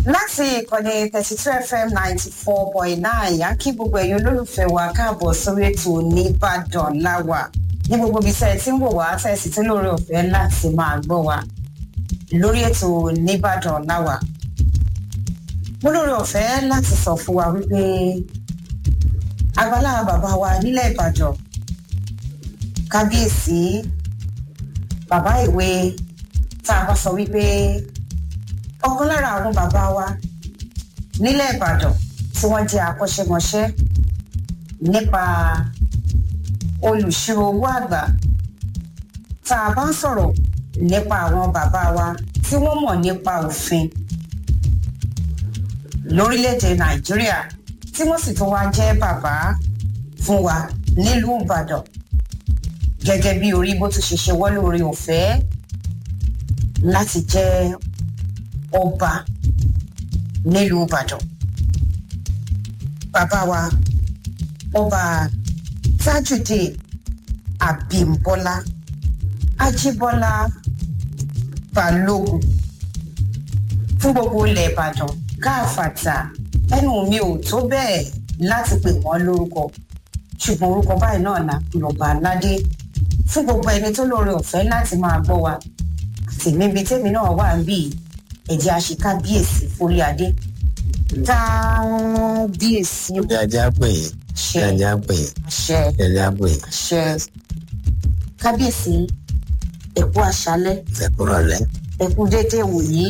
láti ìkànnì thirty two fm ninety four point nine yá kí gbogbo ẹ̀yin olólùfẹ́ wa káàbọ̀ sórí ètò nìbàdàn láwà ní gbogbo ibi tẹ́ ẹ ti ń wò wá tẹ́ ẹ sì tún lórí ọ̀fẹ́ láti máa gbọ́ wa lórí ètò nìbàdàn láwà mo lórí ọ̀fẹ́ láti sọ fún wa wípé agbálá bàbá wa nílẹ̀ ìbàdàn kábíyèsí bàbá ìwé tá a bá sọ wípé ọ̀kan lára àwọn bàbá wa nílẹ̀ ìbàdàn tí wọ́n jẹ́ akọ́ṣẹ́mọṣẹ́ nípa olùṣirò owó àgbà tá a bá ń sọ̀rọ̀ nípa àwọn bàbá wa tí wọ́n mọ̀ nípa òfin lórílẹ̀‐èdè nàìjíríà tí wọ́n sì tún wá jẹ́ bàbá fún wa nílùú ìbàdàn gẹ́gẹ́ bí orí bó tún ṣe ṣe wọ́n lórí ọ̀fẹ́ láti jẹ́ ọba nílùú ìbàdàn bàbá wa ọba tajudeen abimbola ajibola balógun fún gbogbo ilẹ̀ ìbàdàn káàfàtà ẹnu mi ò tó bẹ́ẹ̀ láti pè wọ́n lórúkọ ṣùgbọ́n orúkọ báyìí náà là lọ́ba aládé fún gbogbo ẹni tó lóore ọ̀fẹ́ láti máa gbọ́ wa àti níbi tẹ́mi náà wà ń bì ẹ̀jẹ̀ àṣekábíyèsí forí adé kábíyèsí Ní ajá pè é. Ní ṣe ajá pè é. àṣẹ Ní ajá pè é. àṣẹ kábíyèsí ẹ̀kú àṣálẹ́ Ẹ̀kúrọ̀ lẹ́. ẹ̀kú dédé wòyí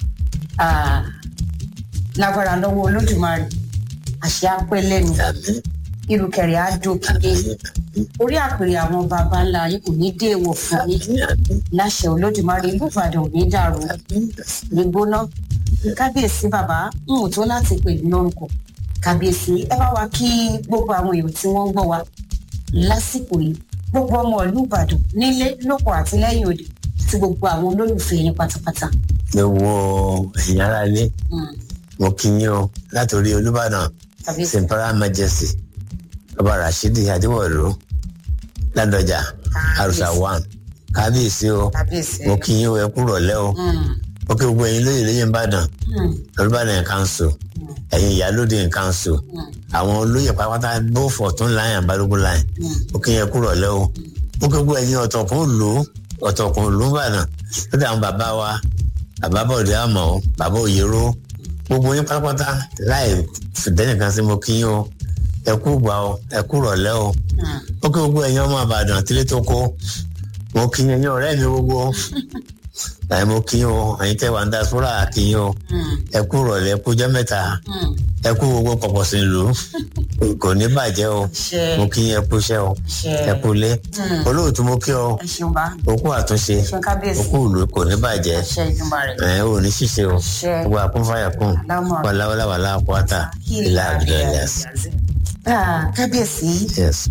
ah, lágbára lọ́wọ́ olódùmarè àṣẹ apẹ́ lẹ́nu Àmì. irùkẹ̀rẹ̀ á dókìdé orí àpèrè àwọn baba ńlá yìí kò ní dé èèwọ̀ fún yín Àmì. Àmì. láṣẹ olódùmarè ìlú ìbàdàn ò ní dàrú ní gbóná kábíyèsí bàbá ń wò tó láti pè ní lórúkọ kábíyèsí ẹ bá wa kí gbogbo àwọn èèyàn tí wọ́n ń gbọ́ wa lásìkò yìí gbogbo ọmọ ìlú ìbàdàn nílé lóko àti lẹ́yìn òde àti gbogbo àwọn olólùfẹ́ yín pátápátá. Mo wo ẹ̀yìn ara ilé. Mm, Mo kí yín o látòrí Olúbàdàn. kábíyèsí Imperial Majesty. Ọba Rashidi Adéwọ̀lú. Ládọjà. Àrùsà one. Kábíyèsí o. kábíyèsí. Mo kí yín o ẹ kúrọ̀ lẹ́ o. Mm, Mo kí gbogbo ẹ̀yin lóye lóye Ìbàdàn. mm, Olúbàdàn Council. mm, Ẹ̀yin Ìyálóde Council. mm, Àwọn olóyè pátápátá both Ọ̀tún line and Balógun line. mm. mo kí yẹn kúrọ̀ lẹ́ o mo kí gbogbo ẹ̀yin ọ̀tọ̀kùn lò ó ọ̀tọ̀kùn lò ó bàdàn lórí àwọn bàbá wa bàbá bọ̀dé àmọ́ o bàbá òyèrò gbogbo yín pátápátá láì fìdẹ́nìkan sí mo kí yín o ẹ kú gbà o ẹ kú rọ̀lẹ́ o Mm. mo kí gbogbo ẹ̀yin ọmọ àbàdàn tílé tó kó mo kí yín ẹ̀yin ọ̀rẹ́ mi gbogbo ẹ̀ mo kí yín o ẹ̀yin tẹ́ wà ń da sọ́ra kí yín o Mm, ẹ kú rọ̀lẹ́ kú jẹ́ mẹ́ta mm. ẹ kú gbogbo pọ̀pọ̀ sí ìlú kò ní bàjẹ́ o ṣe mo kí yín ẹ kú iṣẹ́ o ṣe ẹ kú lé Mm. olóòtú mo kí ọ ẹ ṣeun bá òkú àtúnṣe ṣe kábíyèsí òkú ìlú kò ní bàjẹ́ ṣe ìjùmọ̀ rẹ̀ ẹ ò ní ṣiṣẹ́ o ṣe gbogbo àkúnfàyà kùn alámọ̀ wàláwàláwàlá àkúwátà ìlà àbílẹ̀lẹ́s. Ah, kábíyèsí yes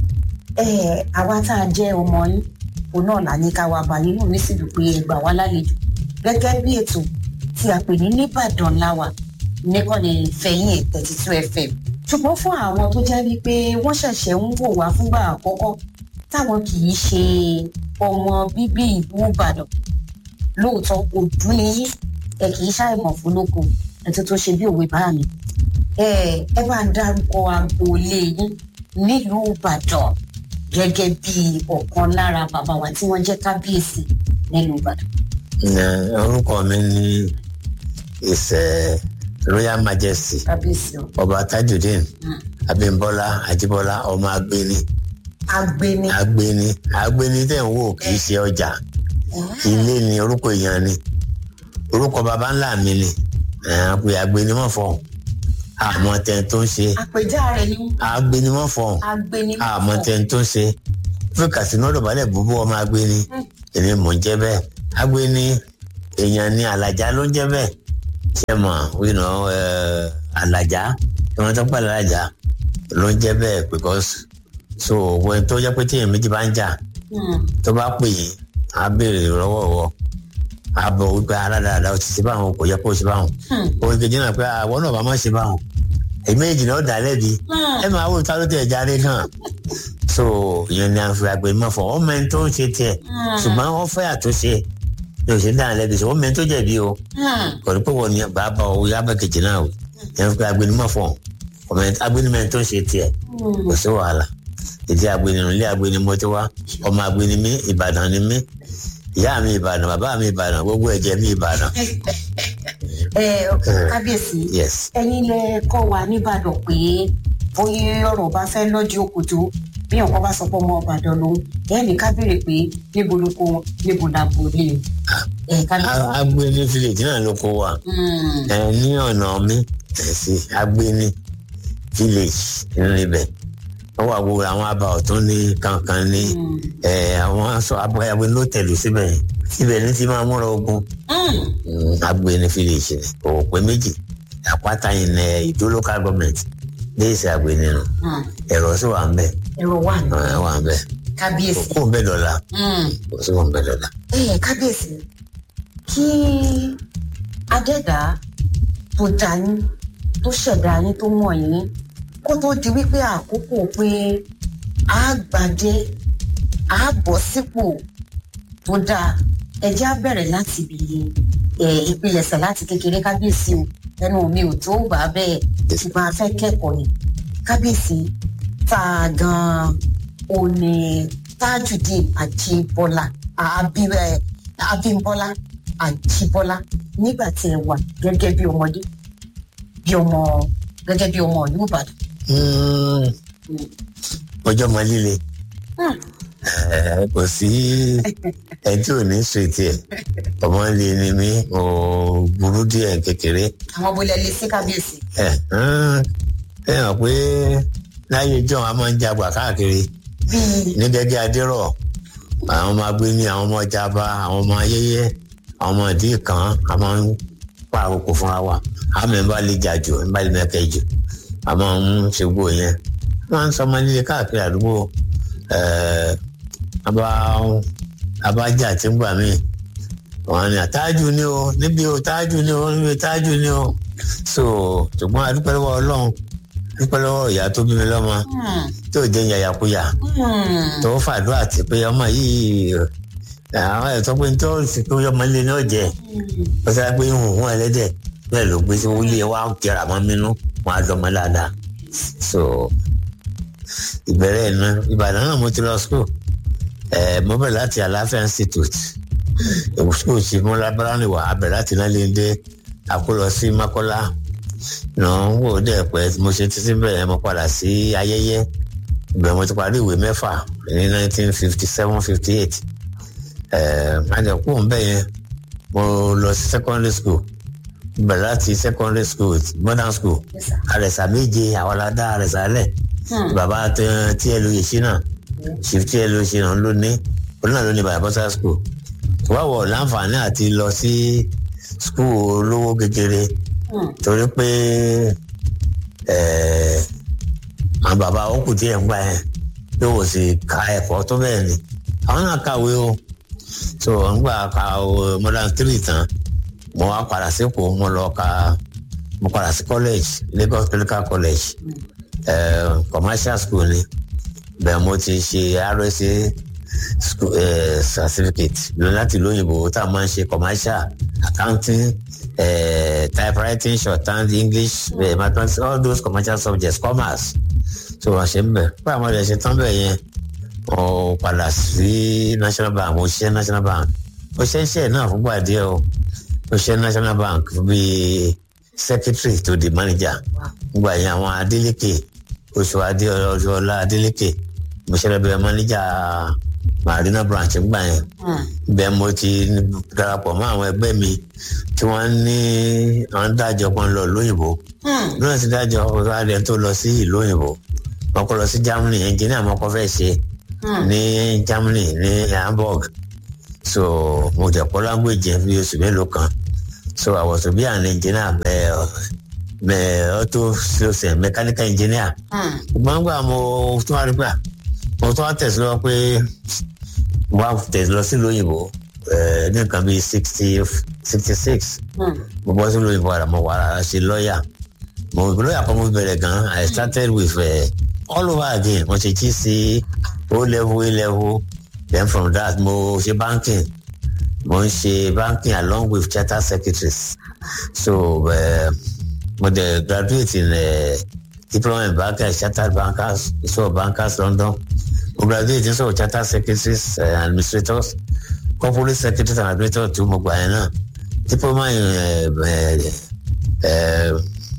ẹ àwa tá a jẹ́ ọmọ yín òun náà là ní ká wá bá nínú mi sì dùn pé ẹ gbà wá lálejò gẹ́gẹ́ bí ètò tí a pè ní nìbàdàn láwà nìkànnì fẹ̀yìn thirty two fm ṣùgbọ́n fún àwọn tó jẹ́ wípé wọ́n ṣẹ̀ṣẹ̀ ń wò wá fúngbà àkọ́kọ́ táwọn kì í ṣe ọmọ bíbí ìlú ìbàdàn lóòótọ́ òdú ni yín ẹ kì í ṣàìmọ̀ fún lóko ẹ tó tó ṣe bí òwe bá mi ẹ ẹ bá ń dárúkọ agboolé yín nílùú ìbàdàn gẹ́gẹ́ bí ọ̀kan lára bàbá wa tí wọ́n jẹ́ kábíyèsí nílùú ìbàdàn. Ẹ, orúkọ mi ní ìṣe royal majesty kábíyèsí o. ọba tajudeen Mm. abimbola ajibola ọmọ agbeni agbeni. agbeni agbeni tẹ̀ ń wò kì í ṣe ọjà ilé ni orúkọ èèyàn ni orúkọ baba ńlá mi ni ẹ, àpè agbeni mọ̀ fọ́ àmọ́ tẹ̀ tó ń ṣe àpèjá rẹ̀ ni agbeni mọ̀ fọ́ agbeni. àmọ́ tẹ̀ tó ń ṣe fún kàsínú ọ̀dọ̀bálẹ̀ búbú ọmọ agbeni èmi mò ń jẹ́ bẹ́ẹ̀ agbeni èèyàn ni àlàjá ló ń jẹ́ bẹ́ẹ̀ ṣe mọ̀ wíná àlàjá ìwọ̀n tó pàlẹ́ àlàjá ló ń jẹ́ bẹ́ẹ̀ because so wọ́n tó jẹ́ pé tí èèyàn méjì bá ń jà Mm, tó bá pè yín á béèrè lọ́wọ́ wọ á bọ̀ wípé aládàáda ó ti ṣe báwọn kò yẹ kó ṣe báwọn mm, òun kejì náà pé àwọn náà bá má ṣe báwọn èmi méjì náà dà lẹ́bi mm. ẹ máa wò tá ló tẹ̀ jáde kan so ìyẹn ni àfi àgbẹ̀ mọ̀ fọ ọmọ ẹni tó ń ṣe tiẹ̀ ṣùgbọ́n wọ́n fẹ́ àtúnṣe ní òṣèlú dáhùn lẹ́bi sọ wọ́n mẹ́rin tó jẹ̀bi o kò ní pé wọ́n ní bàbá o yábà kejì náà o yẹn fi agbẹnimọ̀ fọ̀ ọmọ agbẹnimọ̀ tó ń ṣe tiẹ̀ kò sí wàhálà ìdí agbẹnimọ̀ ilé agbẹnimọ̀ tó wá ọmọ agbẹnimí Ìbàdàn ni mí ìyá mi Ìbàdàn bàbá mi Ìbàdàn gbogbo ẹ̀jẹ̀ mi Ìbàdàn. ẹ kábíyèsí yes ẹ̀yin lẹ kọ́ wa nìbàdàn pé bóyá ọ̀rọ̀ bá fẹ́ lọ́jọ́ òkòtó bí ọkọ bá sọ pé ọmọ Ìbàdàn lòun ẹ ní ká béèrè pé níbo ló kó wọn níbo la bò lè ẹ kábíyèsí. agbẹni village náà ló kó wa ẹ ní ọ̀nà mi ẹ̀ sí agbẹni village nínú ibẹ̀ wọ́n wà wo àwọn àbá ọ̀tún ní kankan ní ẹ̀ àwọn aṣọ abọ́yàwó ló tẹ̀lé síbẹ̀ yẹn síbẹ̀ ní ti máa múra ogun agbẹni village ni kò pé méjì àpáta yìí ní ìdó local government léèsì agbẹni nù ẹ̀rọ sì wà ń bẹ̀ ẹ̀rọ wà ní ẹ̀ wà ń bẹ̀ kábíyèsí. kò ń bẹ̀ dọ̀la kò sí kò ń bẹ̀ dọ̀la. ẹ kábíyèsí kí adẹ́dàá tó dá yín tó ṣẹ̀dá yín tó mọ̀ yín kó tó di wípé àkókò pé a gbàdé a bọ̀ sípò tó dáa ẹ jẹ́ á bẹ̀rẹ̀ láti ibi ìpilẹ̀ṣẹ̀ láti kékeré kábíyèsí o ẹnu mi ò tó gbà bẹ́ẹ̀ ṣùgbọ́n a fẹ́ kẹ́kọ̀ọ́ ni kábíyèsí tá a gan-an ò ní Tajudeen Ajíbọ́lá Abímbọ́lá Ajíbọ́lá nígbà tí ẹ wà gẹ́gẹ́ bí ọmọdé bí ọmọ gẹ́gẹ́ bí ọmọ ìlú Ìbàdàn. ọjọ́ mọ líle kò sí ẹjọ́ ò ní ṣètì ẹ̀ ọmọ lè ní mi ò burú díẹ̀ kékeré. àwọn bolẹ̀ lè sí kábíyèsí. ẹ ẹ hàn pé láyé john a máa ń jagbà káàkiri bíi ní gẹ́gẹ́ adérọ̀ àwọn ọmọ agbéni àwọn ọmọ jaba àwọn ọmọ ayẹyẹ àwọn ọmọ ìdí kan a máa ń pa àkókò fúnra wa àmì ń bá lè jà jù ń bá lè mẹ́kẹ́ jù a máa ń ṣe gbó yẹn wọ́n ń sọ ọmọ líle káàkiri àdúgbò abájà tí ń gbà mí wọn ni àtájù ni o níbi o tájù ni o níbi tájù ni o so ṣùgbọ́n adúpẹ́ lọ́wọ́ ọlọ́run dúpẹ́ lọ́wọ́ ìyá tó bí mi lọ́mọ tó jẹ́ yàyàkuyà tó fàdúrà tí pé ọmọ yìí àwọn ẹ̀tọ́ pé tó sì pé ọmọ ilé náà jẹ ó sáré pé ìhùn ẹlẹ́dẹ̀ bẹ́ẹ̀ ló gbé sí wọlé wa jẹrà mọ́ mínú wọn á dọ́mọ dáadáa so ìbẹ̀rẹ̀ iná ìbàdàn náà mo ti lọ school ẹ̀ mo bẹ̀rẹ̀ láti àlàáfíà institute school ti mú lábáránì wà á bẹ̀rẹ̀ láti náà lè dé àkólọ sí mákọ́lá náà ń wò dẹ̀ pẹ́ mo ṣe títí bẹ̀rẹ̀ mo padà sí ayẹyẹ ìgbà mo ti parí ìwé mẹ́fà ní nineteen fifty seven fifty eight àdẹ̀kù ń bẹ̀ yẹn mo lọ sí secondary school bẹ̀rẹ̀ láti secondary school modern school àrẹ̀sà méje àwọn aládá àrẹ̀sà lẹ̀ bàbá tí ẹ lóye ṣínà chief tí ẹ lóye ṣínà ló ní òun náà ló ní bàbá bọ́sà school wáwọ̀ láǹfààní àti lọ sí school olówó kékeré torí pé àwọn bàbá òkú díẹ̀ ń gbà yẹn pé wò sí ka ẹ̀kọ́ tó bẹ́ẹ̀ ni àwọn náà kàwé o so ń gbà ka modern three tán mo wá padà sípò mo lọ ka mo padà sí college Lagos Clinical College uh, commercial school ni bẹ́ẹ̀ mo ti ṣe RSA school uh, certificate lọ láti lóyìnbó tá a máa ń ṣe commercial accounting uh, typewriting shorthand English uh, mathematics all those commercial subjects commerce so wọ́n ṣe ń bẹ̀ pé àwọn ọ̀dẹ̀ ṣe tán bẹ̀ yẹn mo padà sí National Bank mo ṣiṣẹ́ National Bank mo ṣe iṣẹ́ náà fúngbà díẹ̀ o mo ṣe National Bank bíi secretary to the manager gbogbo àyìn àwọn Adeleke oṣù Adéọlá Adeleke mo ṣe lọ bẹ manager Marina branch gbà yẹn bẹ́ẹ̀ mo ti darapọ̀ mọ́ àwọn ẹgbẹ́ mi tí wọ́n ní àwọn dájọ́ kan lọ lóyìnbó lóyìn ti dájọ́ ọ̀rọ̀ adé tó lọ sí ìlú òyìnbó wọ́n kọ́ lọ sí Germany engineer mo kọ́ fẹ́ ṣe ní Germany ní Hamburg so mo jẹ́ kọ́ language yẹn fi oṣù mélòó kan so I was to be an engineer uh, uh, auto sales mechanical engineer. gbọ́ngbà mo tún wá rí pé mo tún wá tẹ̀síwọ́ pé mo wá tẹ̀síwọ́ sí lóyìnbó ní nǹkan bíi sixty sixty six mo bọ́ sí lóyìnbó ara mo wà á ṣe lọ́ọ̀yà mo lọ́ọ̀yà kan mo bẹ̀rẹ̀ gan I started with uh, all over again mo ṣe GC O level A level then from that mo ṣe banking mo ń ṣe banking along with charter secretaries so uh, mo dey graduate in uh, diploma in banking chartered bankers so bankers london mo graduate in so charter secretaries uh, administrators corporate secretaries and administrators too mo gbà yẹn náà diploma in uh, uh,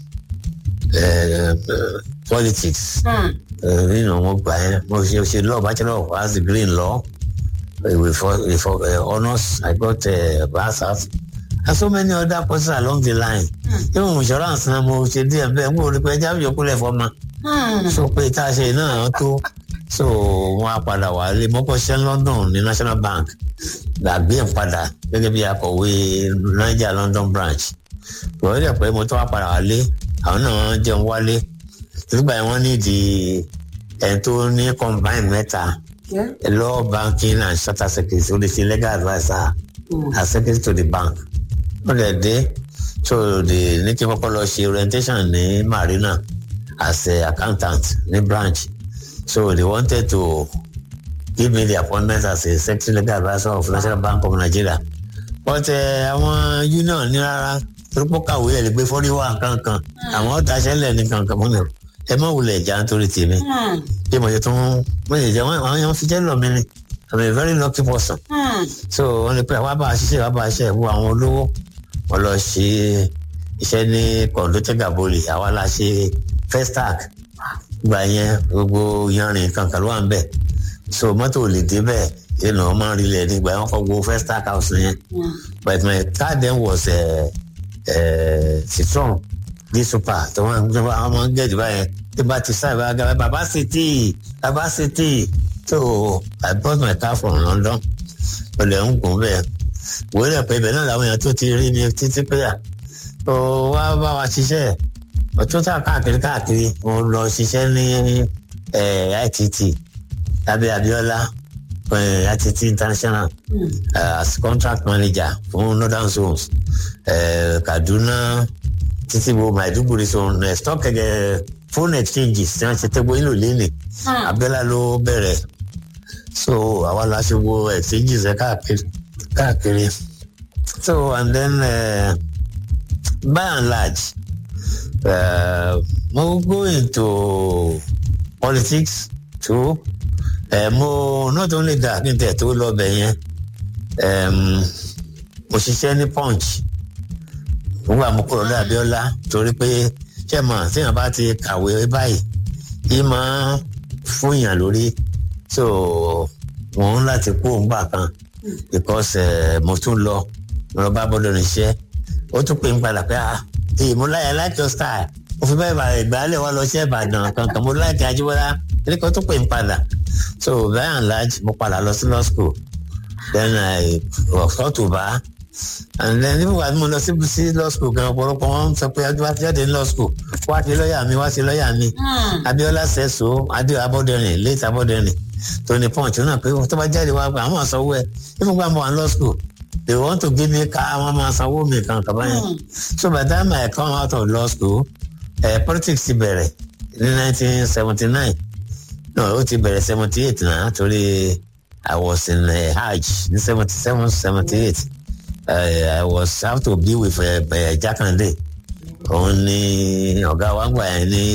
uh, uh, politics nínú mo gbà yẹn mo ṣe ṣe law bachelor of arts degree in law uh, with, with uh, honours i got uh, masters and so many other courses along the line even insurance náà mo ṣe díẹ̀ bẹ́ẹ̀ mo rí pé ẹja yòókù lẹ̀ fọ́ ma so pé tá a ṣe náà tó so wọn á padà wá lé mọ́kọ́ ṣẹ́ london ní national bank gbàgbé ẹ̀ padà gẹ́gẹ́ bí akọ̀wé niger london branch wọ́n rí pé mo tó wá padà wá lé àwọn náà jẹun wálé nígbà yẹn wọ́n ní di ẹ̀ tó ní combine mẹ́ta law banking and charter secretary ó lè ṣe legal adviser as secretary to the bank ó lè dé so the ní kí n kọ́kọ́ lọ ṣe orientation ní marina as a accountant ní branch so they wanted to give me the appointment as a secretary legal adviser of national bank of nigeria but àwọn uh, union ní rárá torípò kàwé ẹ̀ lè gbé fọ́rí wá kankan àwọn ọ̀tá ṣẹlẹ̀ ní kankan mọ́nà ẹ má wulẹ̀ jà nítorí tèmi bí mo ṣe tún mo ṣe jẹ àwọn èèyàn fi jẹ́ lọ mi ni i'm a very lucky person so wọ́n lè pẹ́ wá bá a ṣiṣẹ́ wá bá a ṣiṣẹ́ wo àwọn olówó wọ́n lọ ṣe iṣẹ́ ní kọ̀ǹdọ́tẹ́ gàbólì àwa la ṣe festac gbà yẹn gbogbo yanrìn kankan ló wà ń bẹ̀ so mọ́tò lè dé bẹ́ẹ̀ yẹn náà máa ń rí lẹ̀ nígbà yẹn wọ́n kọ́ gbogbo festac house yẹn but my car then was uh, uh, citron di super tó wọn àwọn máa ń gẹ̀ẹ́dì báyẹn tí bá ti sáà bá gbà bàbá city bàbá city so i bought my car from london olè ń gùn bẹ́ẹ̀ wòye rẹ̀ pé ibẹ̀ náà làwọn èèyàn tó ti rí mi títí pé à ó wá bá wa ṣiṣẹ́ ọ̀tún tá káàkiri káàkiri mo lọ ṣiṣẹ́ ní itt lábẹ́ abiola itt international uh, as contract manager fún northern zones uh, kaduna títí bo maiduguri zone uh, stock uh, phone exchanges tí wọ́n ṣe tẹ́gbó ìlú lẹ́nì abiola ló bẹ̀rẹ̀ so àwa la ṣe wo exchanges ẹ káàkiri káàkiri so and then uh, by and large uh, mo go into politics too uh, mo not only that kí n tẹ̀ tó lọ bẹ̀ yẹn um, mo ṣiṣẹ́ ní punch nígbà mo kúrò ní abiola torí pé ṣé mo àtìyàn bá ti kàwé báyìí yìí máa fún yàn lórí so mo ń láti kú òǹgbà kan because uh, mo tún lọ mo lọ bá bọ́dọ̀ níṣẹ́ ó tún pè ń padà pé ah èyí mo láyà like your style mo fi bẹ́ẹ̀ bàrẹ̀ ìgbàlẹ̀ wá lọ sí ìbàdàn kankan mo láìka ajíbọ́lá eré kan tún pè ń padà so by and large mo padà lọ sí law school then i ọ̀fọ́ tó bá and then nígbà tí mo lọ sí sí law school gan ọ̀pọ̀lọpọ̀ wọn sọ pé wá jáde ní law school wá sí lọ́ọ̀yà mi wá sí lọ́ọ̀yà mi abiola sẹ́so adé abọ́dẹ̀rìn late abọ́dẹ̀rìn tony punch náà pé tó bá jáde wá pé àwọn àsanwó ẹ even gba mo wà ní law school they want to give me car àwọn máa sanwó mi kan kaba yẹn so by the time i come out of law school uh, politics ti bẹ̀rẹ̀ ní nineteen seventy nine no ó ti bẹ̀rẹ̀ seventy eight náà torí i was in uh, hajj ní seventy seven seventy eight i was have to be with uh, uh, jakande òun ni ọ̀gá wa gbà yẹn ní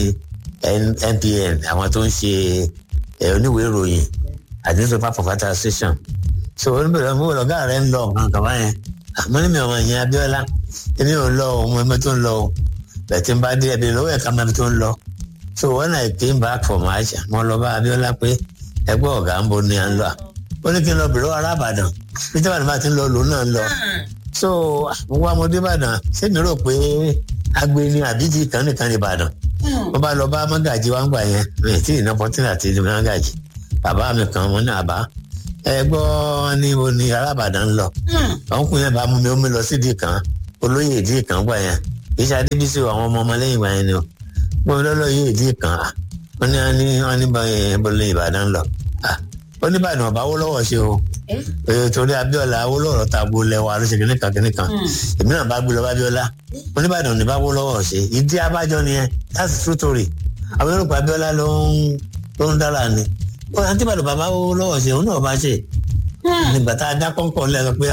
npn àwọn tó ń ṣe oníwèé ìròyìn àti newspaper provider association so oníbẹ̀rẹ̀ mo wọ̀ ọ̀gá rẹ̀ ń lọ nǹkan kan báyẹn àmọ́ ní mi ọmọ yẹn abiola èmi ò lọ òun ẹgbẹ́ tó ń lọ o bẹ̀tí n bá dé ẹbí lọ́wọ́ ẹ̀ka mẹ́bi tó ń lọ so when i came back from aja mo lọ bá abiola pé ẹgbẹ́ ọ̀gá ń bo ni à ń lọ ó ní kí n lọ bèrè ọ̀rá àbàdàn peter van bá ti ń lọ lòun náà ń lọ so mo wá mo dé ìbàdàn ṣé mi rò pé agbe ni àbíjì kan nìkan ní ìbàdàn mo bá lọ bá mọ́gàjì wá ń gbà yẹn mi tí ìná pọ́tínà ti di mọ́gàjì bàbá mi kan mo ní àbá ẹ gbọ́ ní mo ní arábàdàn ń lọ ọkùnrin yẹn bá mú mi ó mi lọ sídìí kan olóyè ìdí kan gbà yẹn iṣẹ́ adébísí àwọn ọmọ ọmọ lẹ́yìn ìgbà yẹn ni o gbọ́n lọ́lọ́ yóò ìdí kan wọ́n ní wọ́n ní wọ́n ní bọ́lẹ̀ ìbàdàn lọ ó ní ìbàdàn ọ̀bá wó lọ́wọ́ ṣe o torí abiola awólọ́rọ̀ ta gbo lẹ́wọ̀ àlóṣe kìnìkan kìnìkan èmi náà bá gbé lọ bá abiola oníbàdàn ní bá wó lọ́wọ́ ṣe ìdí abájọ nìyẹn that's true story àwọn yorùbá abiola ló ń ló ń dára ni àti ìbàdàn bàbá wó lọ́wọ́ ṣe òun náà bá ṣe nígbà tá a dá kọ́ńkọ́ lẹ́nu pé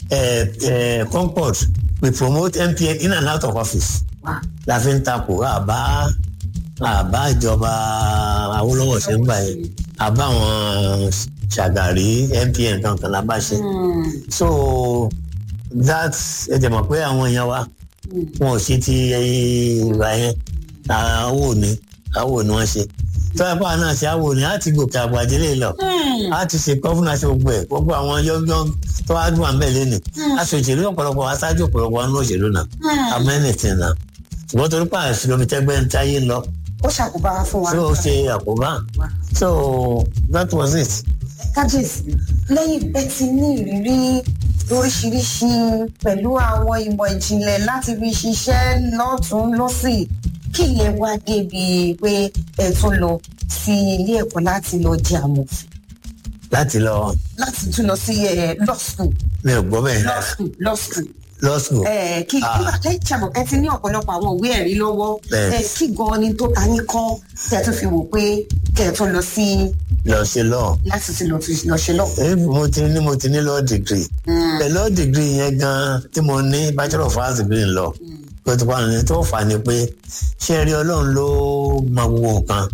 eh, eh, concord we promote MPN in and out of office Wow. la fi ń takò àbá àbá ìjọba Awólọ́wọ̀ ṣe ń gbà yẹn àbá àwọn Ṣàgàrí MPN kankan la bá ṣe Hmm. so that ẹ jẹ mọ̀ pé àwọn èèyàn wa Hmm. wọn ò ṣe ti ìgbà yẹn àwò ni àwò ni wọ́n ṣe tọ́lá náà ṣe àwò ni á ti gòkè àgbàdé lè lọ Hmm. á ti ṣe gọ́fúnà ṣe gbogbo ẹ̀ gbogbo àwọn yọ́ngọ́ tó wá dùn àmì ẹ̀lẹ́ ni Hmm. aṣọ òṣèlú ọ̀pọ̀lọpọ̀ aṣáájú ọ̀pọ̀lọpọ̀ wọn ní òṣèlú náà Hmm. amẹ́nìtì náà ṣùgbọ́n torí pàṣẹ ṣùgbọ́n tẹ́gbẹ́ ń táyé lọ ó ṣàkóbá fún wa. tí ó ṣe àkóbá Wow. so that was it. kábíyèsí lẹ́yìn bẹ́ẹ̀ ti ní ìrírí lóríṣiríṣi pẹ̀lú àwọn ìmọ̀ ìjìnlẹ̀ láti fi ṣiṣẹ́ lọ́tún lọ́sì kí lè wá débi pé ẹ tún lọ sí ilé ẹ̀kọ́ láti lọ jẹ àmọ̀fin láti lọ láti tún lọ sí ẹ, law school mi ò gbọ́ bẹ́ẹ̀ law school law school law school ẹ kí Ah. kí ẹ ṣàbọ̀ ẹ ti ní ọ̀pọ̀lọpọ̀ àwọn ìwé ẹ̀rí lọ́wọ́ Bẹ́ẹ̀. ẹ kí gan-an ni tó ta ní kọ́ tẹ̀ tún fi wò pé kẹ̀ tún lọ sí lọ ṣe law láti ti lọ fi- lọ ṣe lọ. Eh, mo ti ní mo ti ní law degree pẹ̀lú law degree yẹn gan tí mo ní bachelor of arts degree in law pé tó bá ní tó fà ní pé ṣé rí ọlọ́run ló mọ gbogbo nǹkan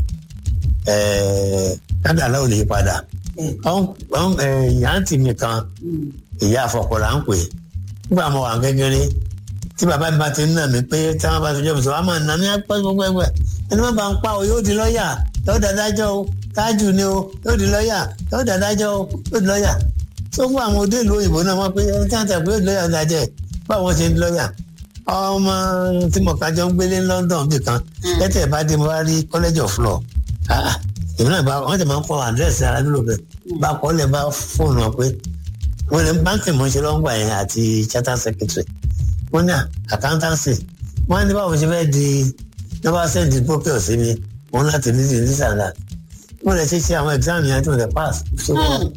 kádàlá ò lè yí padà ìyá àǹtí mi kan ìyá àfọkọ̀lá ń pè nígbà mo wà kékeré tí bàbá mi bá ti ń nà mí pé tí wọn bá ti jẹ́ mi sọ wọn máa nà mí apẹ́ gbogbo ẹgbẹ́ ẹni wọn bá ń pa o yóò di lọ́ọ̀yà yóò dádájọ́ o tájù ni o yóò di lọ́ọ̀yà yóò dádájọ́ o yóò di lọ́ọ̀yà tó fún àwọn òde ìlú òyìnbó náà wọn pé ẹni tí wọn tẹ̀ pé yóò di lọ́ọ̀yà dájẹ́ báwọn ṣe ń di lọ́ọ̀yà ọmọ tí mo kájọ ń gbélé London bì kan lẹ́tẹ̀ bá dé mo bá rí college of law Ah, èmi náà bá wọn tẹ̀ máa ń kọ́ àdírẹ́sì ara nílò bẹ́ẹ̀ bá kọ́ lẹ̀ bá fóònù wọn pé wọ́n ní báńkì mo ṣe lọ́ngbà yẹn àti charter secretary wọ́n ní accountancy wọ́n ní báwo ṣe fẹ́ di nọ́bà sẹ́ǹdì pókè sí mi wọ́n láti ní ìdí sàlá wọ́n lè ṣe ṣe àwọn exam yẹn tó lè pass so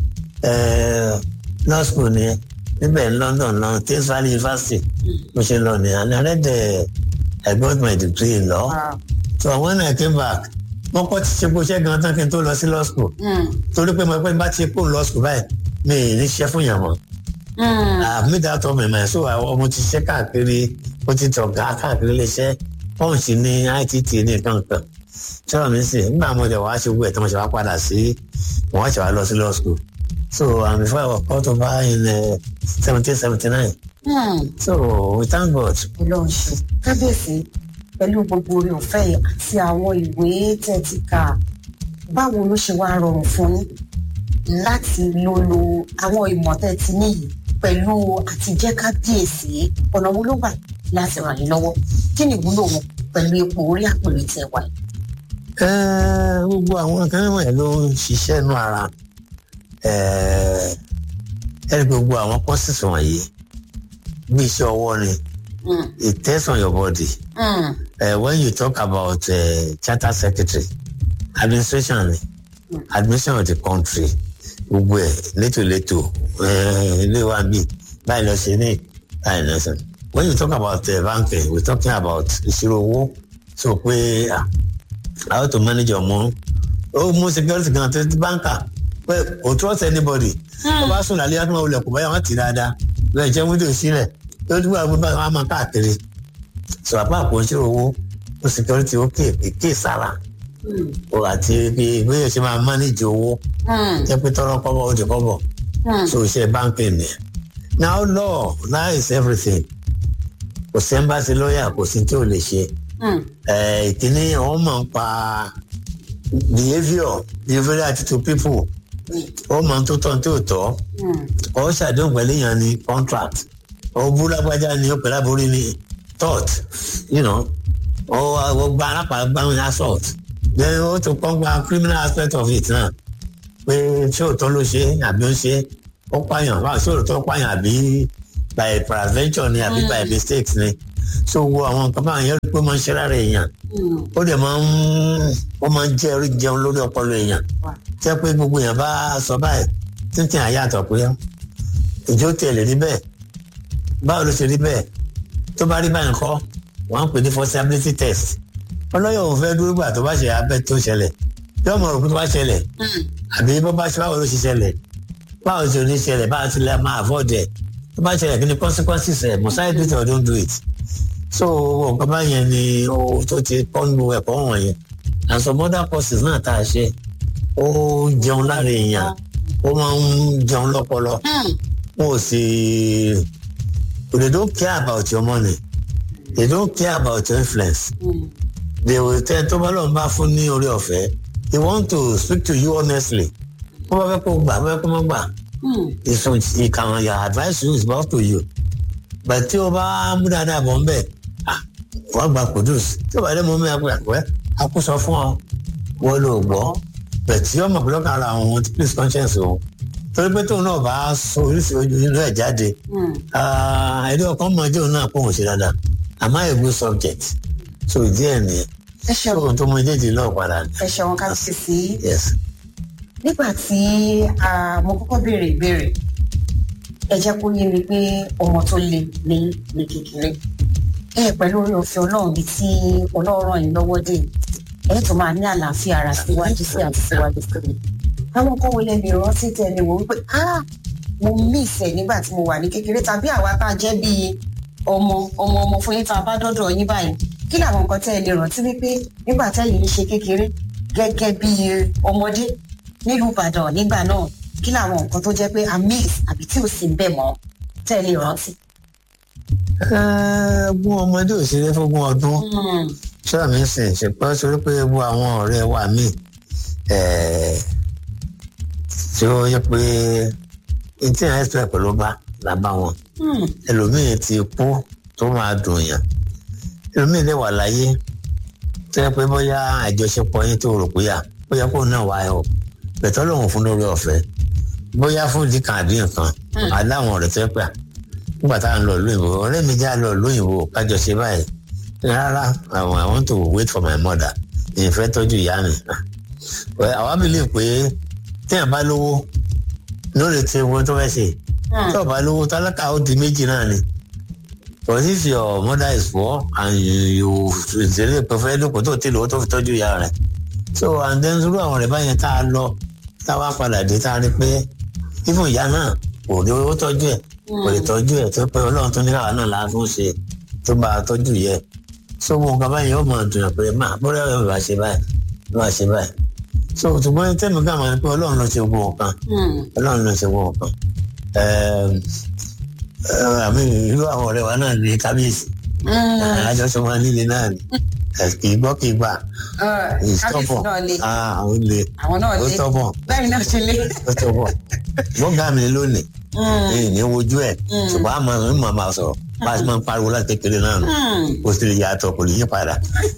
eh, law school ni níbẹ̀ ní London lọ Thames Valley University mo ṣe lọ ní and I read the I got my degree in law Wow. so when I came back wọ́n kọ́ ti ṣe bó ṣe gan tán kí n tó lọ sí law school Mm. torí pé mo pẹ́ bá ti kó law school báyìí mi ì ní ṣiṣẹ́ fún yàn mọ́ Mm. àmì dàtọ̀ mẹ̀mẹ̀ so àwọn ọmọ ti ṣe káàkiri ó ti tọ̀gá káàkiri léṣẹ́ punch ní ITT ní kankan sọ̀rọ̀ mi sì nígbà mo jẹ̀ wá ṣe gbogbo ẹ̀ tí mo ṣe wá padà sí wọ́n ṣe wá lọ sí law school so and before I was called over in seventeen seventy nine Mm. so we thank God Ọlọ́run ṣe kábíyèsí pẹ̀lú gbogbo orí ọ̀fẹ́ yìí àti àwọn ìwé tẹ́ ti kà báwo ló ṣe wá rọrùn fún yín láti lo lo àwọn ìmọ̀ tẹ́ ti níyì pẹ̀lú àtijẹ́ kábíyèsí ọ̀nà wo ló gbà láti ràn yín lọ́wọ́ kí ni ìwúlò wọn pẹ̀lú ipò orí àpèrè tẹ́ wà yìí. Eh, gbogbo àwọn kan wọ̀nyí ló ń ṣiṣẹ́ nú ara Eh, ẹ̀rí gbogbo àwọn courses wọ̀nyí bí iṣẹ́ ọwọ́ ni Mm. it tests on your body. Mm. uh, when you talk about uh, charter secretary administration admission of the country gbogbo ẹ létòlétò eh, ilé wa bí báyìí lọ ṣe ní báyìí lọ ṣe. when you talk about uh, banking we talking about ìṣirò owó so pé ah, how to manage your money ó mú security gan tó ti banker pé o trust anybody tó bá sùn lálẹ́ yàtọ̀ wọlé kò báyà wọ́n ti dáadáa lọ́ọ̀ jẹ́ wíńdò sílẹ̀ tó dúró àwọn bá wọn máa káàkiri sọ àpá àpò ìṣirò owó ó security ó kéè kéè sára Mm. o àti bí bóyá ṣe máa manage owó Mm. jẹ́ pé tọ́rọ́ kọ́bọ̀ ó di kọ́bọ̀ Mm. so iṣẹ́ báńkì ni now law law is everything kò sí embassy lawyer kò sí tí ò lè ṣe Mm. Eh, ìkíní wọ́n máa ń pa behaviour behaviour attitude people wọ́n máa ń tó tọ́ tí ò tọ́ Mm. ọ ṣàdéhùn pẹ̀lú èèyàn ní contract ọ bú lágbájá ni ó pẹ̀lú àbórí ní tort you know ọ ọ gba alápàá gbáwọn assault then ó tún kọ́ gba criminal aspect of it náà pé ṣé òótọ́ ló ṣe àbí ó ṣe ó pààyàn báwo ṣé òótọ́ pààyàn àbí by peradventure ni àbí by mistakes ni so wo àwọn nǹkan báwọn yẹn rí pé máa ń ṣe lára èèyàn Mm. ó dẹ̀ máa ń ó máa ń jẹ́ orí jẹun lórí ọpọlọ èèyàn Wow. jẹ́ pé gbogbo èèyàn bá sọ báyìí títí àyàtọ̀ pé ìjó tẹ̀lé rí bẹ́ẹ̀ báwo ló ṣe rí bẹ́ẹ̀ tó bá rí báyìí kọ́ wọ́n á pè ní forcibility test ọlọ́yọ̀ òun fẹ́ dúró gbà tó bá ṣe abẹ́ tó ṣẹlẹ̀ yóò mọ̀ òkú tó bá ṣẹlẹ̀ Mm. àbí bó bá ṣe báwo ló ṣe ṣẹlẹ̀ báwo ṣe ní ṣẹlẹ̀ báwo ti lè máa avoid ẹ̀ tó bá ṣẹlẹ̀ kí ni consequences ẹ̀ must I do it or don't do it so nǹkan báyẹn ni ó tó ti pọ́nlu ẹ̀kọ́ wọ̀nyẹn and some other courses náà tá a ṣe ó jẹun lára èèyàn ó máa ń jẹun lọ́pọlọ wọn ò sì they don't care about your money they don't care about your influence they will tell tó bá lọ́n bá fún ní orí ọ̀fẹ́ they want to speak to you honestly wọ́n bá fẹ́ kó gbà wọ́n fẹ́ kó má gbà ìsùn ìkàwọn your advice you is about to you but tí o bá mú dáadáa bọ̀ ń bẹ̀ wọ́n gba kudus tí o bá dé mọ́ mi àpò àpò ẹ̀ àkóso fún ọ wọ́n lò gbọ́ but tí ọmọ pẹ̀lú ara àwọn ohun tí please conscience o torí pé tóun náà bá sọ oríṣi ojú inú ẹ̀ jáde ẹ̀rí ọkàn mọ̀ ẹjọ́ náà pọ̀ wọ́n ṣe dáadáa àmọ́ a good subject so ìdí ẹ̀ nìyẹn ẹ ṣeun ohun tó mọ méjèèjì náà padà ní. ẹ ṣeun ká sì sí yes nígbà tí ah, mo kọ́kọ́ béèrè ìbéèrè ẹ jẹ́ kó yé mi pé ọmọ tó le ní ní kékeré ẹ pẹ̀lú orí òfin ọlọ́run bíi tí ọlọ́run ràn yín lọ́wọ́ dé ẹ tó máa ní àlàáfíà ara síwájú sí àti síwájú sí i àwọn kan wọlé mi rántí tẹ̀lé wò wípé ah mo miss ẹ nígbà tí mo wà ní kékeré tàbí àwa tá a jẹ́ bíi ọmọ ọmọ ọmọ fún yín tá a bá dọ́dọ̀ yín báyìí kí làwọn nǹkan tẹ́ ẹ lè rántí wípé nígbà tẹ́yìn ń ṣe kékeré gẹ́gẹ́ bíi ọmọdé nílùú ìbàdàn nígbà náà kí làwọn nǹkan tó jẹ́ pé a miss àbí tí ò sí ń bẹ̀ mọ́ tẹ́ ẹ lè rántí. gún ọmọdé òṣèré fógún ọdún ṣọ́ọ̀ mi sìn ṣùgbọ́n torí pé gbogbo àwọn ọ̀rẹ́ wa míì tí ó yẹ pé etí ẹ̀ ẹ́sìpẹ̀ pẹ̀lú bá là bá wọn ẹlòmíì ti kú tó máa dùn yàn ẹlòmíì lè wà láyé tó yẹ pé bóyá àjọṣepọ̀ yín tó rò pé yà bóyá kó náà wáyé o bẹ̀tọ́ lòun fún lórí ọ̀fẹ́ bóyá fún ìdí kan àdín kan aláwọn ọ̀rẹ́ tó yẹ pé à nígbà tá à ń lọ lóyìnbó ọ̀rẹ́ mi já lọ lóyìnbó kájọ ṣe báyìí rárá àwọn I want to wait for my mother ìfẹ́ tọ́jú ìyá mi àwa mi lè pé téèyàn bá lówó lórí tí ewu tó fẹ́ ṣe tí ọba lówó tálákà ó di méjì náà ni but if your mother is poor and you ìṣẹ̀lẹ̀ pẹ̀fẹ́ lóko tó ti lówó tó fi tọ́jú ìyá rẹ̀ so and then irú àwọn rẹ̀ báyẹn tá a lọ tá a wá padà dé tá a rí pé even ìyá náà kò rí owó tọ́jú ẹ̀ kò lè tọ́jú ẹ̀ tó pé ọlọ́run tó ní káwa náà la tún ṣe tó bá a tọ́jú yẹ so mo nǹkan báyìí ó mọ̀ dùn pé má bóyá ẹ̀ bá ṣe báyìí bá ṣe báyìí so ṣùgbọ́n tẹ́mi ká máa ń pẹ́ ọlọ́run ló ṣe gbogbo nǹkan ọlọ́run ló ṣe gbogbo nǹkan àmì irú àwọn ọ̀rẹ́ wa náà ní kábíyèsí àjọṣe wọn líle náà ni kì í gbọ́ kì í gbà ìtọ́bọ̀ àwọn lè àwọn náà ó lé tọ́bọ̀ bẹ́ẹ̀ náà ṣe lé. ó tọ́bọ̀ gbọ́ngàn mi lónìí èyí ní wojú ẹ̀ ṣùgbọ́n àmọ́ mi máa bá a sọ̀rọ̀ bá a ti máa ń pariwo láti kékeré náà nù kò sì lè yàtọ̀ kò lè yí padà.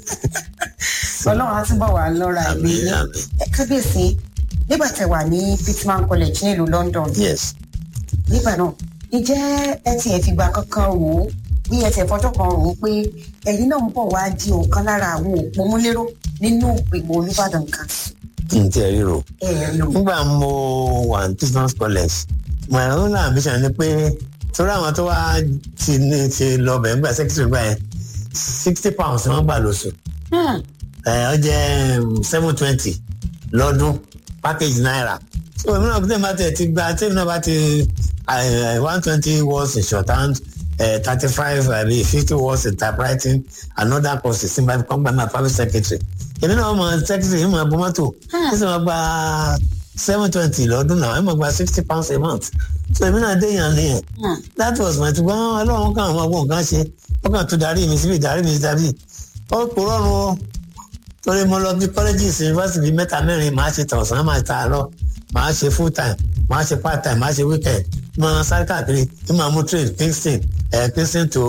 ọlọ́run á túbọ̀ wà lọ́ra ìlú Àmín, yín àmín. Ẹ, kábíyèsí nígbà tẹ́ wà ní Pittman College nílùú London yes nígbà náà ǹjẹ́ ẹ tiẹ̀ fìgbà kankan rò ó bí ẹ tiẹ̀ fọjọ́ kan rò ó pé ẹ̀yin náà ń bọ̀ wá di ọ̀kan lára àwọn òpómúléró nínú ìgbìmọ̀ Olúbàdàn kan kí n tiẹ̀ ríro. ẹ lò. nígbà mo wà ní business college my own ambition ni pé torí àwọn tó wá ti ní ti lọ bẹ̀ nígbà secretary gbà yẹn sixty pounds ni wọ́n gbà lóṣù Hmm. ẹ ọ jẹ́ seven twenty lọ́dún package naira so èmi náà tẹ́ bá tẹ̀ ti gba tẹ́ náà bá ti one twenty words in shorthand thirty five àbí fifty words in typewriting another course sí bá kọ́ gba my private secretary èmi náà mọ secretary yìí mọ ẹbùn mọ́tò ẹ sì máa gba seven twenty lọ́dún náà ẹ máa gba sixty pounds a month so èmi náà dé yàn nìyẹn Hmm. that was my ṣùgbọ́n ọlọ́run kan àwọn ọgbọ́n nǹkan ṣe ó kàn tún darí mi síbi darí mi síbi ó kò rọrùn o torí mo lọ bí colleges university bíi mẹ́ta mẹ́rin màá ṣe tọ̀sán màá ta àárọ̀ màá ṣe full time màá ṣe part time màá ṣe weekend màá sáré káàkiri ní màá mú trade kingston ẹ̀ kingston to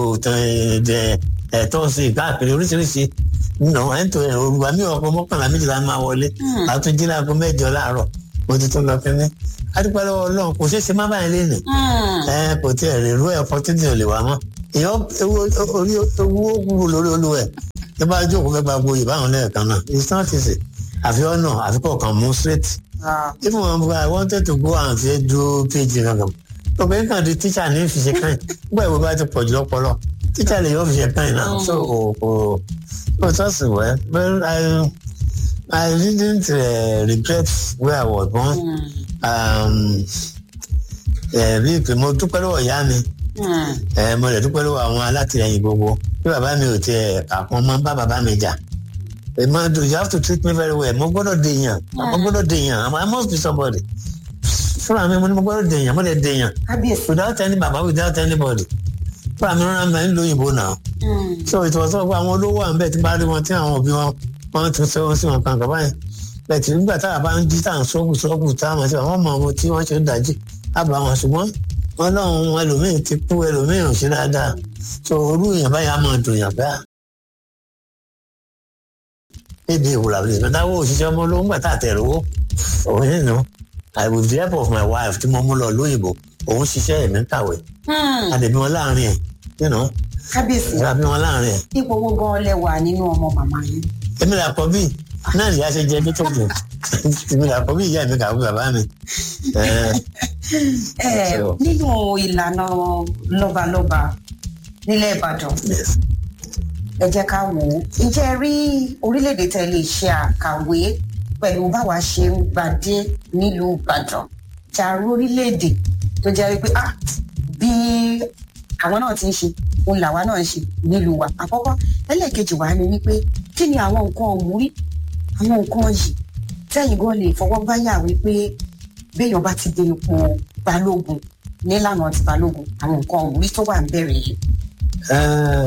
ẹ̀ tọ́sí káàkiri oríṣiríṣi nà ẹ̀ ń tó ẹ̀ olùwà mi ọkọ̀ mọ́kànlá méjìlá máa wọlé Hmm. àtúnjí láago mẹ́jọ láàárọ̀ mo ti tún lọ kínní adúpẹ́ lọ́wọ́ ọlọ́run kò ṣeé ṣe má báyìí lé nì Hmm. ẹ kò tí ẹ rè rú ẹ opportunity ò lè wá mọ́ èèyàn ewu orí owó wúwo lórí olúwẹ tí bá jókòó fẹ́ gba gboyè báwọn lẹ́ẹ̀kan náà it's not easy àfi ọ̀nà àfi kọ̀ọ̀kan mú straight Ah. even when I wanted to go and say do PhD kankan obìnrin kan di teacher ní fi ṣe káyìn nígbà ìwé bá ti pọ̀ jù lọ́pọ̀lọ́ teacher lè yọ fi ṣe káyìn náà so kò kò kò trust me well well I I didn't uh, regret where I was born. Hmm. Um, ẹ bí ìpè mo dúpẹ́ lọ́wọ́ ìyá mi Hmm. ẹ mo lè dúpẹ́ lọ́wọ́ àwọn alátìlẹyìn gbogbo bí bàbá mi ò tiẹ̀ kàkún máa ń bá bàbá mi jà ẹ máa do you have to treat me very well mo gbọ́dọ̀ dèèyàn mo gbọ́dọ̀ dèèyàn I must be somebody fúnra mi mo ní mo gbọ́dọ̀ dèèyàn mo lè dèèyàn kábíyèsí. without any baba without anybody fúnra mi rán mi nílò òyìnbó náà Hmm. so ìtọ́sọ́ pé àwọn olówó à ń bẹ̀ tí bá rí wọn tí àwọn òbí wọn wọn tún ṣe wọn sí wọn kankan báyìí bẹ́ẹ̀ tí nígbà táwa bá ń jí táwọn sọ́ọ̀bù sọ́ọ̀bù táwọn àti àwọn ọmọ wọn tí wọ́n ṣe ń dájí àbá wọn ṣùgbọ́n wọn lọ́hùn ẹlòmíín ti kú ẹlòmíín ò ṣe dáadáa so olú èèyàn báyìí á máa dùn yàn bá níbi ìwúrà rẹ̀ lọ́dáwọ́ òṣìṣẹ́ ọmọ olówó ńgbà tá a tẹ̀ lówó òun yìí nù I with the help of my wife tí mo mú lọ lóyìnbó òun ṣiṣẹ́ ẹ̀mí kàwé Hmm. àdèbí wọn láàrin ẹ̀ you know kábíyèsí. àdèbí wọn láàrin ẹ̀ ipò owó gan lẹ́wà nínú ọmọ màmá yín. èmi là kọ bí náà nìyá ṣe jẹ tó dùn èmi là kọ bí ìyá mi kàwé bàbá mi Ẹ, Ẹ, So- nínú ìlànà lọ́balọ́ba nílẹ̀ ìbàdàn yes. ẹ jẹ́ ká wò ó ǹjẹ́ ẹ rí orílẹ̀-èdè tẹ́ lè ṣe àkàwé pẹ̀lú báwa ṣe ń gbadé nílùú ìbàdàn jàrú orílẹ̀-èdè tó jẹ́ wípé ah bí àwọn náà ti ń ṣe òun làwa náà ń ṣe nílùú wa àkọ́kọ́ ẹlẹ́ẹ̀kejì wa ni wípé kí ni àwọn nǹkan òmùrí àwọn nǹkan yìí tẹ́yìn gan lè fọwọ́ báyà wípé béèyàn bá ti dé ipò balógun nílànà ti balógun àwọn nǹkan òmùrí tó wà ń bẹ̀rẹ̀ yìí Ẹ,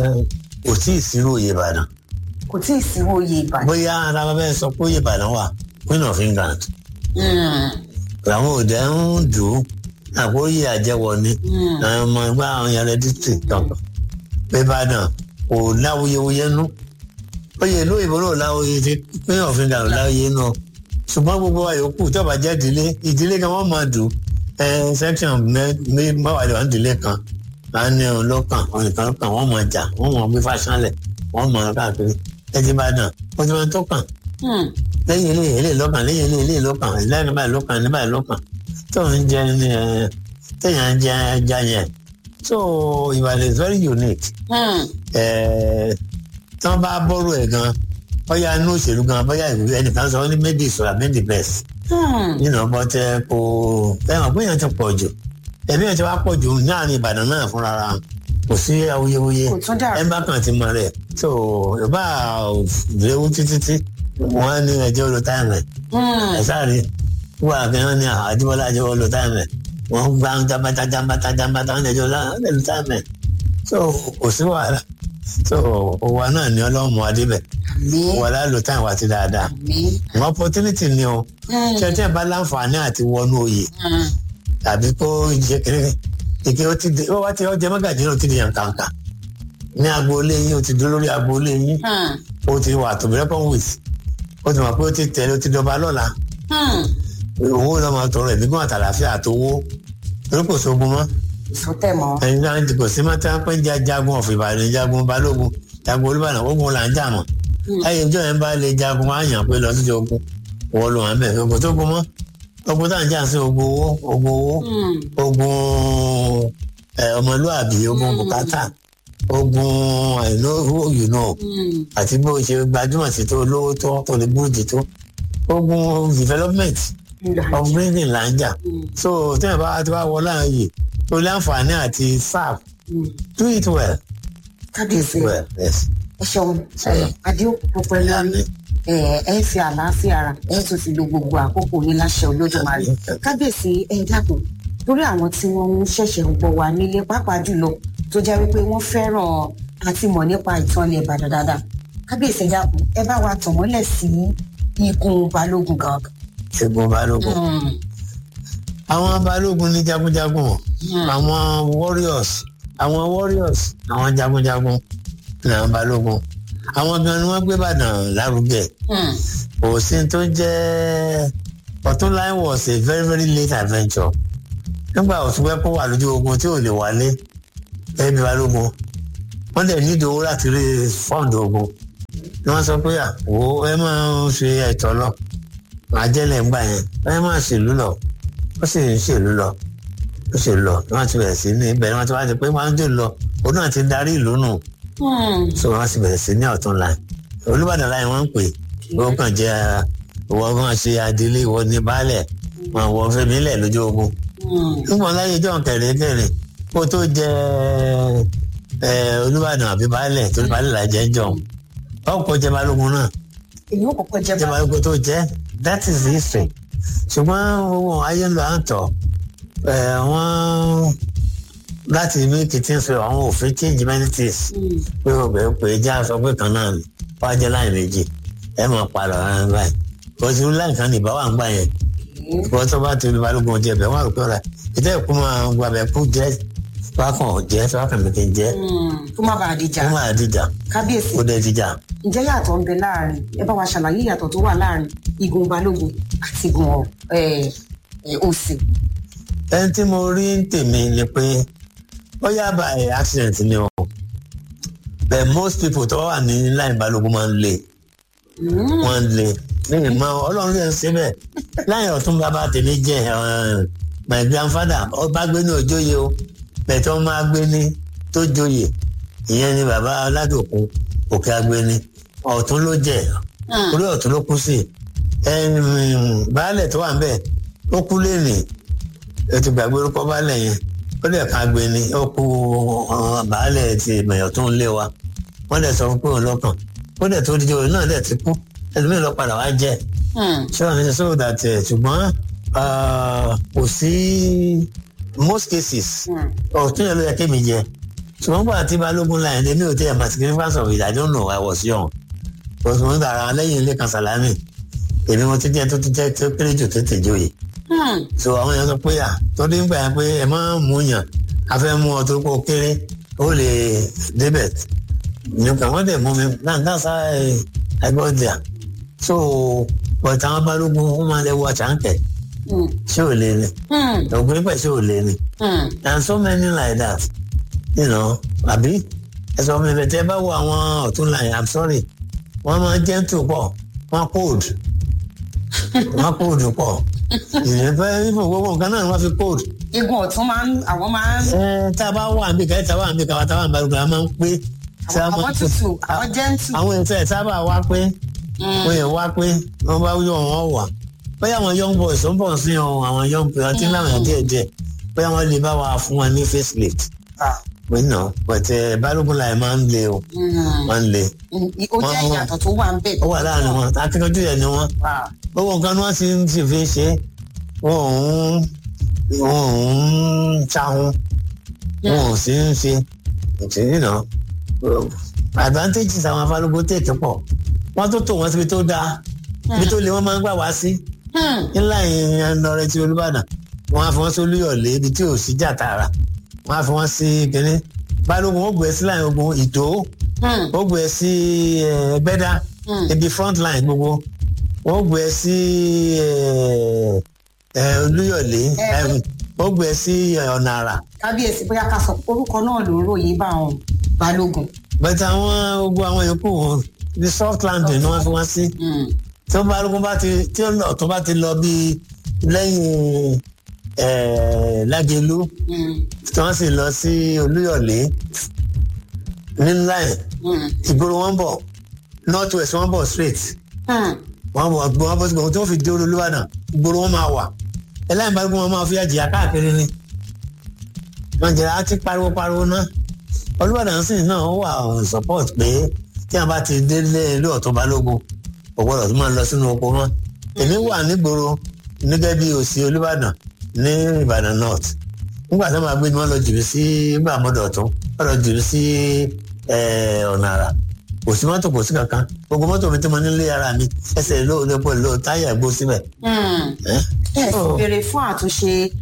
kò tí ì sírò oyè ìbàdàn kò tí ì sí òye ìbàdàn. bóyá ara bàbá ẹ sọ pé oyè ìbàdàn wà queen of england Mm, àwọn òde ń dùn ún àpò oyè àjẹwọ ni mm. àwọn ọmọ ẹgbẹ́ àwọn yàrá district kankan pé ìbàdàn kò láwuyewuye nú oyè ìlú òyìnbó náà láwuye ti queen of england láwuye nú ṣùgbọ́n gbogbo wa yòókù tó bá jẹ́ ìdílé ìdílé kan wọ́n máa dùn ẹ section mẹ́wàá lè wà ní ìdílé kan à ń ní ọ̀hún lọ́kàn ọ̀hún nìkan lọ́kàn wọ́n máa jà wọ́n máa gbé fáṣánlẹ̀ wọ́n máa káàkiri ẹtì bá dàn ó ti máa tó kàn Mm, lẹ́yìn ilé ilé lọ́kàn lẹ́yìn ilé ilé lọ́kàn lẹ́yìn báyìí lọ́kàn ní báyìí lọ́kàn tó ń jẹ ní ẹ téèyàn ń jẹ ẹja yẹn so Ìbàdàn is very unique mm. ẹ tí wọ́n bá bọ́rọ̀ ẹ̀ gan bóyá inú òṣèlú gan bóyá ìwé ẹnìkan sọ ó ní maybe it should have been the best Hmm. you know but ẹ kò fẹ́ràn pé èèyàn ti pọ̀ jù ẹ̀mí ẹ̀ ti wá pọ̀ jù ní àárín Ìbàdàn náà fúnra ra kò sí awuyewuye kò tún dà ẹ bá kàn ti mọ rẹ̀ so yorùbá léwu títí tí wọ́n ní ẹjọ́ lo táìmù ẹ̀ Mm, ẹ̀ sáré wọ́n àfihàn ní àdìbọ́lá ẹjọ́ lo táìmù ẹ̀ wọ́n gbá jábátá jábátá jábátá wọ́n ẹjọ́ lo táìmù ẹ̀ so kò sí wàhálà so òwa náà ní ọlọ́mọ adébẹ̀ àmì wàhálà lo táìmù àti dáadáa àmì. wọn opportunity ni o Mm, ṣẹtẹ bá láǹfààní àti wọnú oyè mm. tàbí kó jẹ kéré ìké ó ti di ó wá ti ọjẹ mọ́gàjì náà ó ti di yàn kàǹkà ní agboolé yín ó ti dúró lórí agboolé yín Hmm. ó ti wà tó rẹ́pọ̀n wìt ó ti mọ̀ pé ó ti tẹ̀lé ó ti dọba lọ́la Hmm. owó náà máa tọrọ ẹ̀mí gún àtàlàfíà àtowó torí kò sógun mọ́ ìsọtẹ mọ. ẹ̀yin náà ti kò sí mọ́ tí wọ́n pẹ́ ń jẹ́ jagun ọ̀fọ̀ ìbàdàn jagun balógun jagun olúbàdàn ogun là ń jà mọ́ ẹ̀yin ìjọ yẹn bá lè jagun wá yàn pé lọ sí ogun wọ́n lò wọ́n bẹ̀ ogun tó gun mọ́ ogun tá à ń jà sí ogun owó ogun owó Hmm. ogun ẹ, ọmọlúàbí ogun Mm. bùkátà ogun I know who you know Hmm. àti bó ṣe gbajúmọ̀ sí tó lówó tó tó lè búrúdì tó ogun development Ìgbà. upgrading là ń jà Hmm. so tí wọn bá ti wá wọ láàyè tó láǹfààní àti serve Hmm. do it well kábíyèsí well yes. ẹ ṣeun ẹ adéòkú pẹ̀lú àmì ẹ ẹ fi àlàáfíà ara ẹ tún fi lo gbogbo àkókò yín láṣẹ olódùmarè kábíyèsí ẹ dákun lórí àwọn tí wọ́n ń ṣẹ̀ṣẹ̀ ń gbọ́ wa nílé pàápàá jùlọ tó jẹ́ wípé wọ́n fẹ́ràn àti mọ̀ nípa ìtàn ilẹ̀ ìbàdàn dáadáa kábíyèsí ẹ dákun ẹ bá wa tàn mọ́lẹ̀ sí ikùn balógun gangan. ṣẹ́gun balógun Hmm. àwọn balógun ní jagunjagun o. Hmm. àwọn warriors àwọn warriors àwọn jagunjagun ní àwọn balógun àwọn gan ni wọ́n gbé Ìbàdàn lárugẹ Hmm. kò sí tó jẹ́ Ọ̀túnláyé was a very very late adventure nígbà òtúnpẹ́ kó wà lójú ogun tí ò lè wálé ẹbí balógun wọ́n dẹ̀ ní ìdòwò láti rí fọ́ǹdì ogun ni wọ́n sọ pé àwọ ẹ máa ń ṣe ẹ̀tọ́ lọ àjẹlẹ̀ ńgbà yẹn ẹ máa ṣèlú lọ ó sì ń ṣèlú lọ ó ṣe lọ wọ́n ti bẹ̀rẹ̀ sí ní ibẹ̀ wọ́n ti wá di pé wọ́n á dé lọ òun náà ti darí ìlú nù Hmm. so wọ́n ti bẹ̀rẹ̀ sí ní ọ̀tún láì Olúbàdàn láì wọ́n ń pè wọ́n kàn jẹ́ ìwọ máa ṣe adelé ìwọ ní baálẹ̀ wọn wọ fẹmi lẹ lójú ogun nígbà láyé john kẹrẹkẹrẹ kó tó jẹ ẹ olúbàdàn àbí baálẹ̀ torí baálẹ̀ là jẹ́ jọ ọkọ̀ jẹ balógun náà èyí ò kọ́kọ́ jẹ́ jẹ balógun tó jẹ that is the history ṣùgbọ́n owó ayé ń lọ à ń tọ̀ ẹ̀ wọ́n láti make things fair àwọn òfin change many things pé o bẹ̀rẹ̀ pé já sọ pé kan náà ni wọ́n á jẹ́ láì méjì ẹ̀ máa padà rárá báyìí bọ́sí láì kan nìbá wà ń gbà yẹn wọ́n tó bá ti lu balógun jẹ bẹ́ẹ̀ wọ́n á rò pé ọ̀rẹ́ ìtẹ́ ìkú máa gba bẹ́ẹ̀ kú jẹ́ wákàn jẹ́ wákàn mi kì í jẹ́ kó má bàa dìjà kó máa dìjà kábíyèsí kó dẹ̀ dìjà. ǹjẹ́ yàtọ̀ ń bẹ láàrin ẹ bá wa ṣàlàyé ìyàtọ̀ tó wà láàrin igun balógun àti igun òsì. ẹni tí mo rí ń tèmi ni pé ó yá bá ẹ accident ni o but most people tó wà ní láì balógun máa ń le wọ́n ń le ní ìmọ̀ ọlọ́run lè ṣe bẹ́ẹ̀ láì ọ̀tún bàbá tèmi jẹ́ my grandfather ọba gbé ní òjòyè o bẹ̀tẹ̀ ọmọ agbéni tó joyè ìyẹn ni bàbá aládòkun òkè agbéni ọ̀tún ló jẹ́ orí ọ̀tún ló kú sí baálẹ̀ tó wà ń bẹ̀ ó kú lẹ́nì ètò ìgbàgbé orúkọ baálẹ̀ yẹn ó dẹ̀ ká agbéni ó kú baálẹ̀ ti ìmọ̀yàn tó ń lé wa wọ́n dẹ̀ sọ fún pé òun lọ́kàn ó dẹ̀ tó díje òun náà dẹ̀ ti kú ẹlòmíràn lọ padà wá jẹ́ ṣé wàá ní sọ that ṣùgbọ́n kò sí most cases ọ̀tún yẹn ló yẹ kémi jẹ ṣùgbọ́n gbọ́dọ̀ tí balógun láyé lé mi ò tẹ́ ẹ̀ máa significance of it I don't know I was young but mo ń gbàrà lẹ́yìn ilé kan sàlámì èmi mo ti jẹ́ tó ti jẹ́ tó kéré jù tó tèjọ́ yìí so àwọn èèyàn sọ pé à torí ń gbà yẹn pé ẹ máa ń mú yàn a fẹ́ mú ọ tó kó kéré ó lè débẹ̀ nìkan wọ́n dẹ̀ mú mi náà náà sá ẹgbọ́dìà so but àwọn balógun wọ́n máa lè wọ àṣàǹkẹ́ ṣé ò lè ní ògùn pẹ̀ ṣé ò lè ní and so many like that you know àbí ẹ̀sọ́ mi bẹ̀tẹ̀ bá wo àwọn ọ̀tún line i'm sorry wọ́n máa gentle pọ̀ wọ́n cold wọ́n cold pọ̀ ìyẹn fẹ́ ifo gbogbo nǹkan náà wọ́n fi cold. igun ọ̀tún máa ń àwọn máa ń. ẹ tá a bá wà níbi kẹ́ta wà níbi kàwá tá a wà níbi balùwẹ̀ a máa ń pé. àwọn tutù àwọn gentle. àwọn ètò ẹ̀ sábà wá pé wọ́n yẹ wá pé wọ́n bá yọ wọn wà bóyá àwọn young boys ó ń bọ̀ sí ọ àwọn young boys àti láwọn yẹn díẹ̀ díẹ̀ bóyá wọ́n lè bá wa fún wọn ní face lift. pé nà pẹ̀tẹ́ balógun láì máa ń le o máa ń le. ó jẹ́ ìyàtọ̀ tó wà ń bẹ̀. ó wà láàrin wọn akíkanjú yẹn ni wọn gbogbo nǹkan ni wọ́n ti ń sì fi ṣe wọn ò ń wọn ò ń ṣahun wọn ò sì ń ṣe ìtìrìnà advantages àwọn afálógún tètè pọ̀ wọ́n tó tò wọ́n síbi tó dáa ibi tó le wọ́n máa ń gbà wá sí ńlá ìyẹn lọrẹ ti olúbàdàn wọ́n á fi wọ́n sí olúyọ̀lé ibi tí ò sí jà tààrà wọ́n á fi wọ́n sí kínní balógun ó gbé sí láyìn ogun ìtò ó gbé sí ẹgbẹ́dá ibi front line gbogbo wọ́n gbé sí olúyọ̀lé ó gbé sí ọ̀nà àrà. kábíyèsí bóyá ká sọ orúkọ náà ló ń ròyìn bá àwọn balógun. bẹ́ẹ̀ àwọn ogun àwọn yòókù wọn ní soft landing ni wọ́n fi wọ́n sí. tí wọ́n balógun bá ti tí ọ̀tún bá ti lọ bí lẹ́yìn lágẹ̀lú tí wọ́n sì lọ sí olúyọ̀lé ní line ìgboro wọn bọ̀ north west wọn bọ̀ straight wọn bọ̀ gbọ́n wọn bọ̀ sí gbọ́n tí wọ́n fi dé olúbàdàn ìgboro wọn máa wà ẹlẹ́yìn balógun wọn máa fi àjìyà káàkiri ni wọn jẹ́ àti pariwo pariwo náà olúbàdàn sì náà wà on support pé tí wọn bá ti délé ilé ọ̀tún balógun kò gbọ́dọ̀ tó máa lọ sínú oko mọ́ èmi wà nígboro nígẹ́ bí òsì olúbàdàn ní ìbàdàn north nígbà tí wọn máa gbé ni wọn lọ jùlọ sí nígbà mọ́dọ̀ ọ̀tún wọn lọ jùlọ sí ọ̀nà àrà kò sí mọ́tò kò sí kankan gbogbo mọ́tò mi tí mo nílé ara mi ẹsẹ̀ ló lè pọ̀ ló táyà gbó síbẹ̀. ẹ sì béèrè fún àtúnṣe